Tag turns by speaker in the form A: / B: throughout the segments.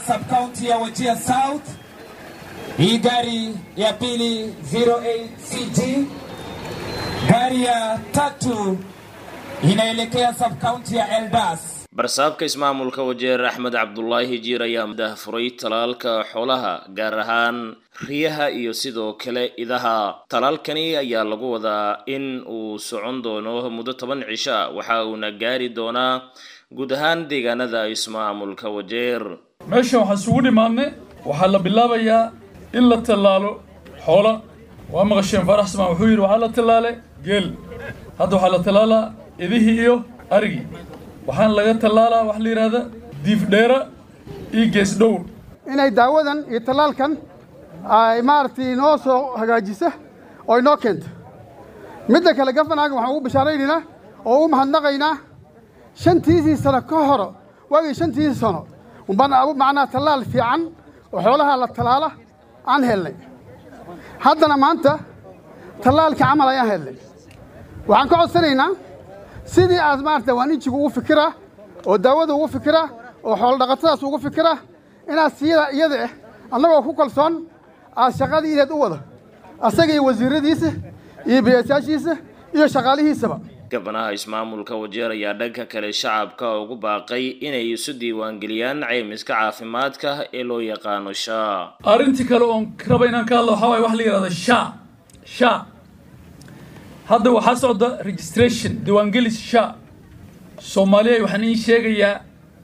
A: subcounty ya Wajir South. Hii gari ya pili 08CG. Gari ya tatu inaelekea subcounty ya Eldas.
B: barsaabka ismaamulka wajeer axmed cabdulaahi jiir ayaa dahfuray talaalka xoolaha gaar ahaan riyaha iyo sidoo kale idaha talaalkani ayaa lagu wadaa in uu socon doono muddo toban cisha waxa uuna gaari doonaa guud ahaan deegaanada ismaamulka wajeer
C: meeshan waxaan isugu dhimaadnay waxaa la bilaabayaa in la tallaalo xoola waa maqasheen faarax samaan wuxuu yidhi waxaa la tallaale geel hadda waxaa la tallaalaa idihii iyo arigii waxaana laga tallaalaa wax la yidhaahda diifdheera iyo gees dhowr
D: inay daawadan iyo tallaalkan ay maaragtay inoo soo hagaajisa oo inoo keenta midda kale gafanaaga waxaan ugu bishaaraynaynaa oo u mahadnaqaynaa shantiisii sano ka horo waagii shantiisii sano umbaan abu macnaa tallaal fiican oo xoolaha la tallaala aan helnay haddana maanta tallaalka camal ayaan helnay waxaan ka codsanaynaa sidii aad maarata waanijigu ugu fikiraa oo daawada ugu fikiraa oo xoolo dhaqatadaas ugu fikiraa inaad siyada iyada ah annagoo ku kalsoon aad shaqadii ideed u wada asaga iyo wasiiradiisa iyo biyasaashiisa iyo shaqaalihiisaba
B: gabanaha ismaamulka wajeer ayaa dhanka kale shacabka ugu baaqay inay isu diiwaangeliyaan caymiska caafimaadka ee loo yaqaano shaa
C: arrintii kale oon raba inaan ka hadlo waxaa waaye wax la yidhahda sha sha hadda waxaa socda registration diiwaangelis sha soomaaliya waxaan iin sheegayaa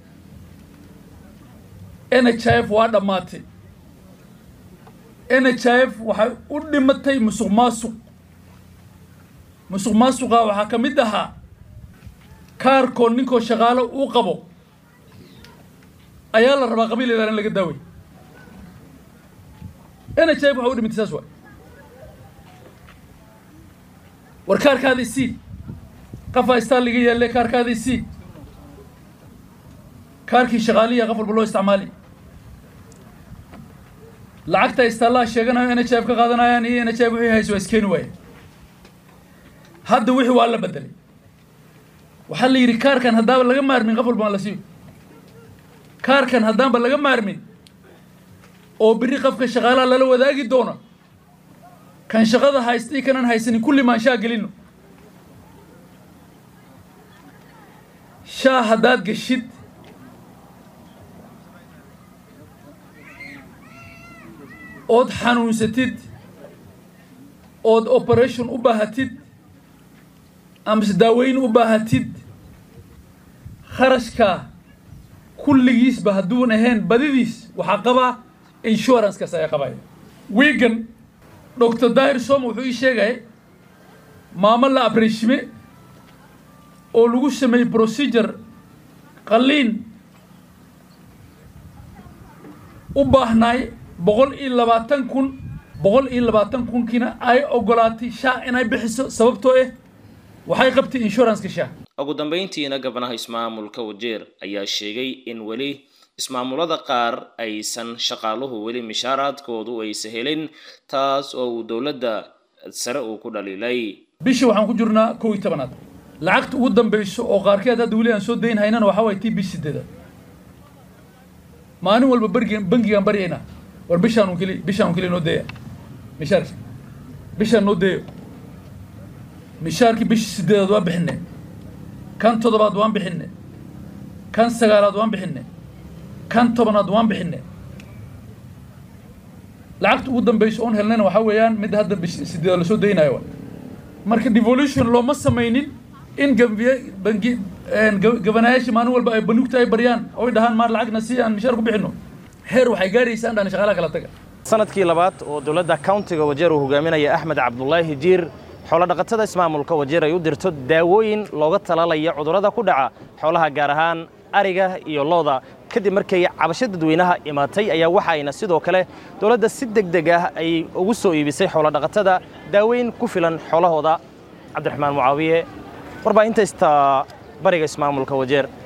C: n h f waa dhammaatay n h f waxay u dhimatay musuq maasuq musuq maasuqa waxaa ka mid ahaa kaarkoo ninkoo shaqaalo uu qabo ayaa la rabaa qabiil ilaa in laga daaway n h f waxay u dhimatay saas waay war kaarkaadii sii qafaa istaan laga yaalle kaarkaadii sii kaarkii shaqaaliya qof walba loo isticmaali lacagta istaallaha sheeganayo n h f ka qaadanayaan iyo n h f wixii hayso waa iskeeni waaye hadda wixii waa la bedelay waxaa la yidhi kaarkan haddaaba laga maarmin qof walba aan la siiyo kaarkan haddaanba laga maarmin oo biri qofka shaqaalaha lala wadaagi doona kan shaqada haysta iyo kanan haysanin kulli maan shaa gelino shaa haddaad geshid ood xanuunsatid ood operation u baahatid amase daaweyn u baahatid kharashkaa kulligiisba hadduun ahayn badidiis waxaa qabaa insurancekaas ayaa qabaya wiigan doctor dahir som wuxuu ii sheegay maamo la abreshime oo lagu sameeyey procedure qalliin u baahnaay boqol iyo labaatan kun boqol iyo labaatan kunkiina ay ogolaatay shaa inay bixiso sababtoo ah waxay qabtay insuranceka shaa
B: ugu dambeyntiina gabanaha ismaamulka wajeer ayaa sheegay in weli ismaamulada qaar aysan shaqaaluhu weli mishaaraadkoodu aysa helin taas oo uu dowladda sare uu ku dhaliilay
C: bishii waxaan ku jirnaa kow iyo tobanaad lacagta ugu dambeyso oo qaarkeed hadda weli aan soo dayn haynana waxaa waye tii bish sideedaad maalin walba bergigan bangigaan baryaynaa war bishaan keli bishaan keli noo deeya mishaarki bishaan noo deeyo mishaarkii bishii sideedaad waan bixinay kan toddobaad waan bixinay kan sagaalaad waan bixinay kan tobanaad waan bixinay lacagta ugu dambeyso oon helnayna waxaa weeyaan mid hadda bish sideedaad lasoo daynayo waay marka devolution looma samaynin in gambiye bangi gabanayaasha maalin walba ay banugta ay baryaan oy dhahaan maar lacagna si aan mishaar ku bixino heer waxay gaaraysaa in dhan shaqaalaha kala taga
E: sanadkii labaad oo dowladda countiga wajeer uu hogaaminaya axmed cabdulaahi jiir xoolodhaqatada ismaamulka wajeer ay u dirto daawooyin looga talaalaya cudurrada ku dhaca xoolaha gaar ahaan ariga iyo looda kadib markay cabasho dadweynaha imaatay ayaa waxa ayna sidoo kale dowladda si deg deg ah ay ugu soo iibisay xoolodhaqatada daaweyn ku filan xoolahooda cabdiraxmaan mucaawiye warbaahinta ista bariga ismaamulka wajeer